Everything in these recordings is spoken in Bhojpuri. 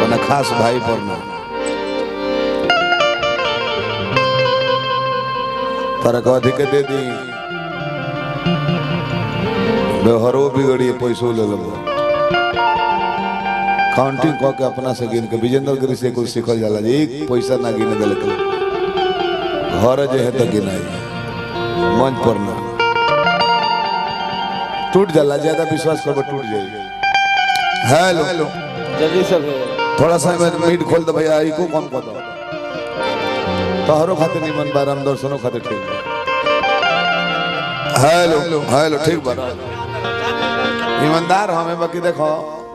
अपना खास भाई पर ना तारा को अधिक दे दी व्यवहारो बिगड़ी पैसो ले लो काउंटिंग कह के अपना से गिन के विजेंद्र गिरी से कुछ सीखल जाला जे एक पैसा ना गिने दिल के घर जे है तो गिनाई मंच पर ना टूट जाला ज्यादा विश्वास करबो टूट जाई हेलो जल्दी से भेज थोड़ा सा मैं मीट खोल दो भैया ई को कम कर दो तोहरो खातिर निमन बा राम दर्शनो खातिर ठीक बा हेलो हेलो ठीक बा ईमानदार हमें बाकी देखो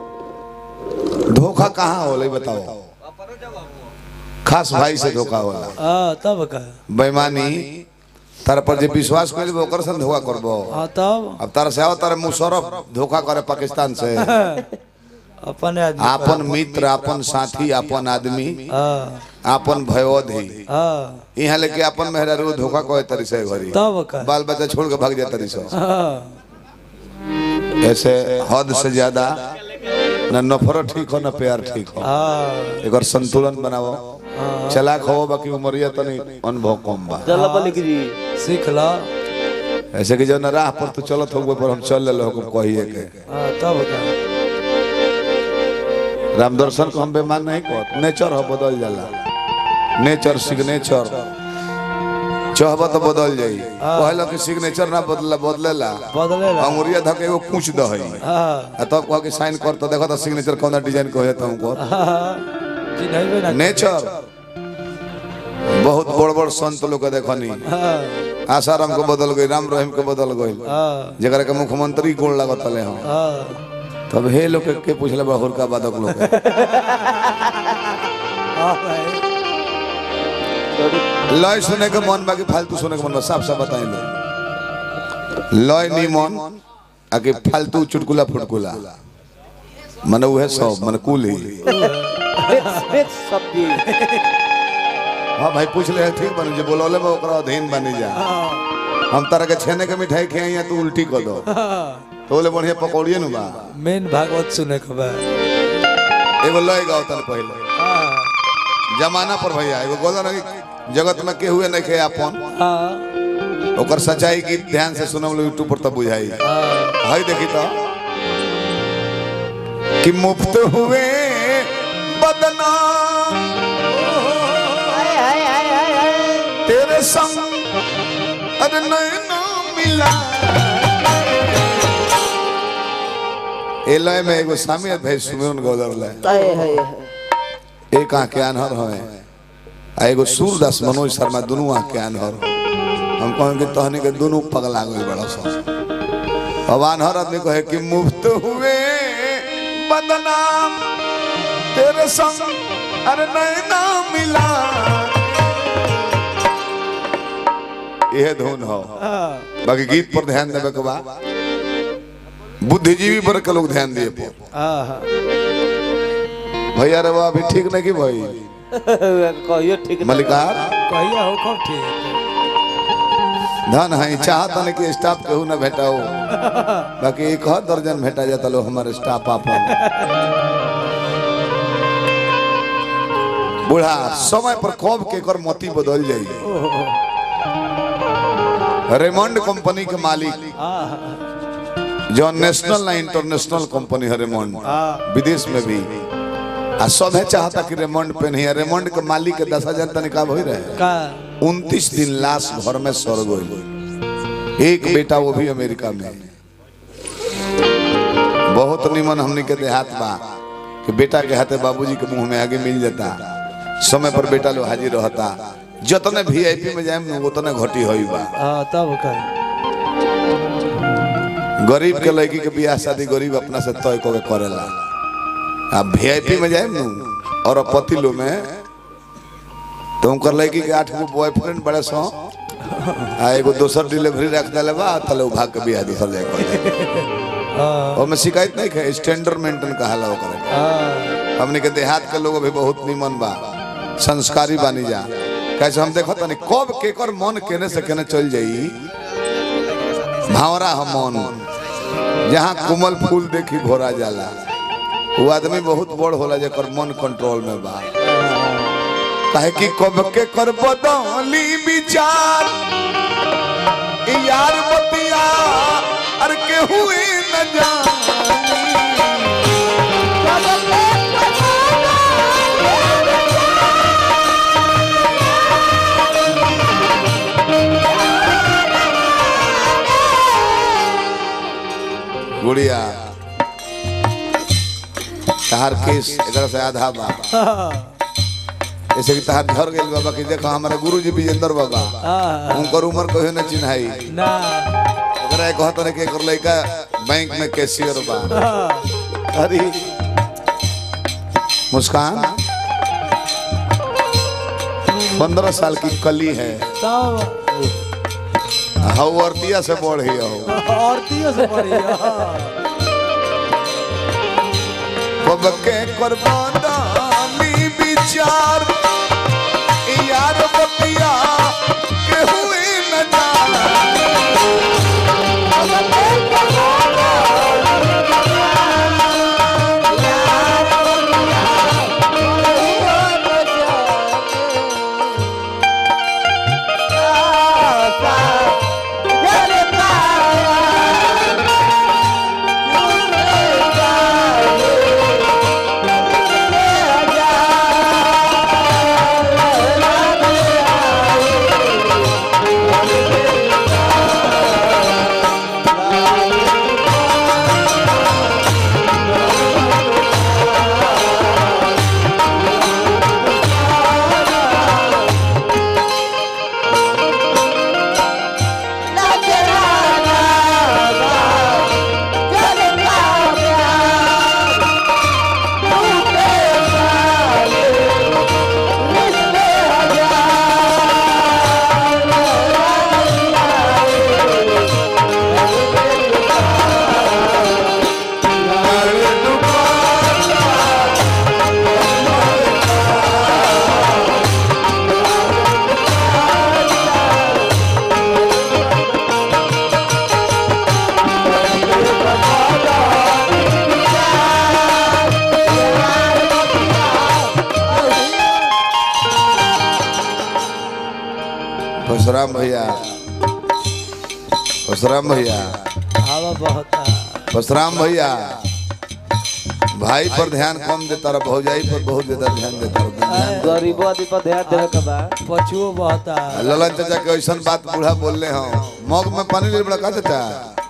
धोखा कहाँ होला ई बताओ खास भाई से धोखा होला हाँ तब का बेईमानी तार पर जे विश्वास कइल ओकर से धोखा करबो हाँ तब अब तार से आओ तार मुशर्रफ धोखा करे पाकिस्तान से अपन आदमी आपन मित्र आपन साथी आपन आदमी हाँ आपन भयोधी हाँ यहाँ लेके अपन मेहरारू धोखा कहे तरी से घरी तब का बाल बच्चा छोड़ के भाग जाए तरी से हाँ ऐसे हद से ज्यादा न नफरत ठीक हो न प्यार ठीक हो हाँ एक संतुलन बनाओ चलाक हो बाकी उमरिया तनी अनुभव कम बा चल बलिक जी सीख ला ऐसे कि जब राह पर तो चलत हो पर हम चल ले हुकुम कहिए के हाँ तब का राम दर्शन को हम बेमान नहीं कहत नेचर हो बदल जाला नेचर सिग्नेचर चाहबा तो बदल जाई कहला कि सिग्नेचर ना बदला बदलेला बदले ला अंगुरिया धके एगो पूछ दहई हाँ आ तब कह के साइन कर तो देखो तो सिग्नेचर कौन डिजाइन कहे तो हमको हाँ चिन्हबे ना नेचर बहुत बड़ बड़ संत लोग के देखनी हाँ आसाराम को बदल गई राम रहीम के बदल गई हाँ जरा के मुख्यमंत्री गोड़ लागत ले हम हाँ तब हे लोग के, के पूछले बा हुरका बादक लोग के। हाँ भाई लय सुने के मन बाकी फालतू सुने के मन बा साफ साफ बताई लो लय नी मन आके फालतू चुटकुला फुटकुला मन उहे सब मन कुल ही बेच सब्जी हाँ भाई पूछ ले ठीक बन जे बोलौले बा ओकरा अधीन बनी जा हम तरह के छेने के मिठाई खियाई या तू उल्टी कर दो तो बोले बढ़िया पकौड़िए नु बा मेन भागवत सुने के बाद एगो लय गाओ तन पहले हाँ जमाना पर भैया एगो गोला रही जगत में के हुए नहीं खे अपन हाँ ओकर सच्चाई की ध्यान से सुनम यूट्यूब पर तब बुझाई हाँ हाय देखी तो कि मुफ्त हुए बदनाम हाय हाय हाय हाय हाय तेरे संग अरे नैना मिला ए लय में एगो सामी भाई सुमिरन गौदर लय हाय हाय हाय एक आँख के अनहर हवे आ एगो सूरदास मनोज शर्मा दोनों आँख के अनहर हम कहें कि तहनी के दोनों पगला गए बड़ा सा अब अनहर आदमी कहे कि मुफ्त हुए बदनाम तेरे संग अरे नैना मिला यह धुन हो हाँ बाकी गीत पर ध्यान देवे के बा बुद्धिजीवी पर के लोग ध्यान दिए पर हाँ भैया रे बा अभी ठीक नहीं की भाई कहियो ठीक ना मलिकार कहिया हो कब ठीक धन है चाहत नहीं कि स्टाफ केहू न भेटाओ बाकी एक हर दर्जन भेटा जाता लो हमारे स्टाफ आपन बूढ़ा समय पर कब के कर मोती बदल जाई रेमंड कंपनी के मालिक हाँ जो नेशनल ना इंटरनेशनल कंपनी है रेमंड हाँ विदेश में भी आ सभे चाहता कि रेमंड पहनी रेमंड के मालिक के दस हजार तनिका हो रहे का उनतीस दिन लाश घर में सड़ गई एक बेटा वो भी अमेरिका में बहुत निमन हमने के देहात बा कि बेटा के हाथे बाबूजी के मुंह में आगे मिल जाता समय पर बेटा लोग हाजिर रहता जतने वीआईपी में जाए उतने घटी हुई बा हाँ तब का गरीब के लड़की के बियाह शादी गरीब अपना से तय को के करेला आ वीआईपी में जाए नु और पति लो में तो उनकर लड़की के आठ गो बॉयफ्रेंड बड़े सो आ एगो दोसर डिलीवरी रख देले बा तले उ भाग के बियाह दूसर जाए कर हाँ और में शिकायत नहीं है स्टैंडर्ड मेंटेन कहाला ओकरा के। हाँ हमने के देहात के लोग भी बहुत निमन बा संस्कारी बानी जा कैसे हम देखो तनी कब केकर मन केने से केने चल जाई भावरा हम मन जहाँ कुमल फूल देखी भोरा जाला वो आदमी बहुत बड़ होला जेकर मन कंट्रोल में बा काहे कि कब के कर बदली विचार ई यार बतिया अर के हुए न जानी गुड़िया तहार केस एकरा से आधा बा जैसे कि तहार घर गेल बाबा कि देखो हमारे गुरुजी विजेंद्र बाबा उनकर उम्र कहियो न चिन्हाई ना एकरा कहत रहे कि एकर लइका बैंक में कैशियर बा अरे मुस्कान पंद्रह साल की कली है तब हवर्तिया से बढ़ ही हो औरतियों से बढ़िया कब के कुर्बानी विचार यार बतिया के हुए न जाना परशुराम भैया परशुराम भैया हवा बहुत परशुराम भैया भाई पर ध्यान कम देता रहा भौजाई पर बहुत ज्यादा ध्यान देता रहा गरीबो आदमी पर ध्यान देवे के बा पछुओ बहुत ललन चाचा के ऐसा बात बूढ़ा बोलले हो मग में पानी ले बड़ा का चाचा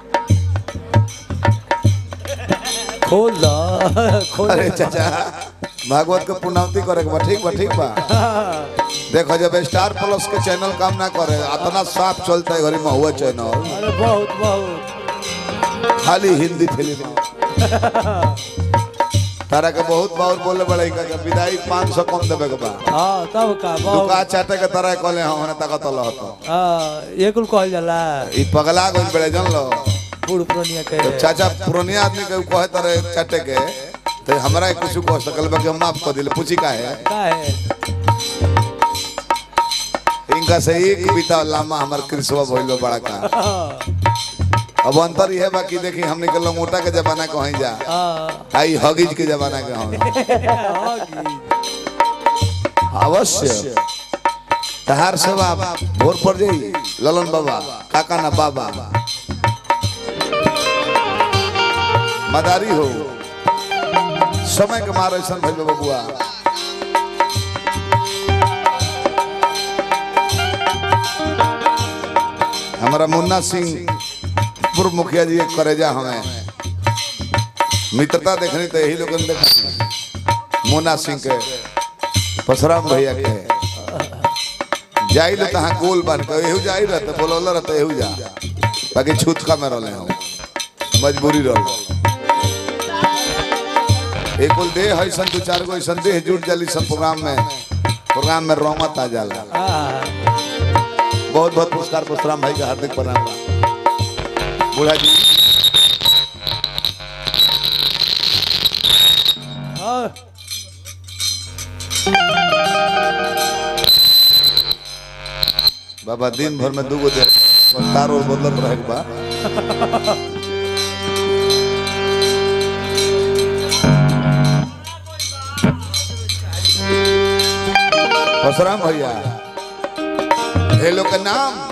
खोल दो खोल अरे चाचा भागवत के पुण्यवती करे के बा ठीक बा ठीक बा देखो जब स्टार प्लस के चैनल काम ना करे इतना साफ चलता है घरी महुआ चैनल अरे बहुत बहुत खाली हिंदी फिल्म तारा के बहुत बार बोले बड़े का के विदाई 500 कम देबे के बा हाँ तब का दुका बहुत चाटे के तरह कहले हम ने ताकत लहत हाँ ये कुल कहल जाला ई पगला गइल बड़े जन लो बूढ़ पुरानिया के जब चाचा पुरानिया आदमी के कहे तरह चाटे के तो हमरा कुछ कह सकल बा कि हम माफ कर दिले पूछी का है का है इनका से एक बीता लामा हमर कृष्णवा भइलो बड़ा का हाँ, अब अंतर यह बाकी देखी हमने के लंगोटा के जमाना कहीं जा हाँ, आई हगीज के जमाना के हम होगी। अवश्य तहार सेवा भोर पर जाई ललन बाबा काका ना बाबा मदारी हो समय के मार ऐसा भइल बा बबुआ हमारा मुन्ना सिंह पूर्व मुखिया जी के करेजा हमें मित्रता देखनी तो यही लोगन देखा मुन्ना सिंह के परशुराम भैया के जाई ले तहाँ गोल बन के एहू जाई रहते बोलौला रहते एहू जा बाकी छूतका में रहले हम मजबूरी रहल एक कुल देह ऐसन दू चार गो ऐसन देह जुट जाली सब प्रोग्राम में प्रोग्राम में रौमत आ जाला हाँ, बहुत बहुत पुरस्कार परशुराम भाई का हार्दिक प्रणाम बा। बूढ़ा जी हाँ, बाबा दिन भर में दूगो दे तार और बदलत रहे के बा परशुराम भैया ये लोग के नाम